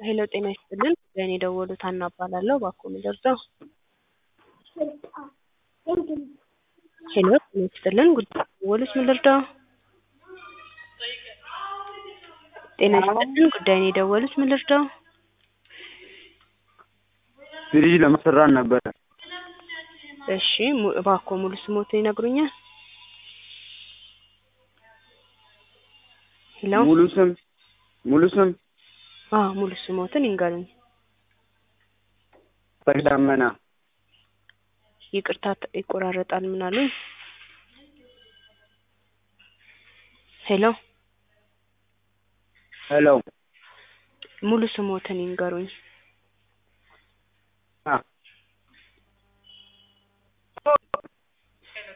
ሄሎ ጤና ይስጥልን ለእኔ የደወሉት ሀና እባላለሁ እባክዎ ምንድነው ሄሎ ጤና ይስጥልን ጉዳይ የደወሉት ምን ልርዳዎ ጤና ይስጥልን ጉዳይን የደወሉት ምን ልርዳዎ ፍሪጅ ለማሰራት ነበረ እሺ ሙ እባክዎ ሙሉ ስምዎትን ይነግሩኛል ሄሎ ሙሉ ስም ሙሉ ስም አዎ ሙሉ ስምዎትን ይንገሩኝ ፈሪዳመና ይቅርታ ይቆራረጣል ምን አሉኝ ሄሎ ሄሎ ሙሉ ስምዎትን ይንገሩኝ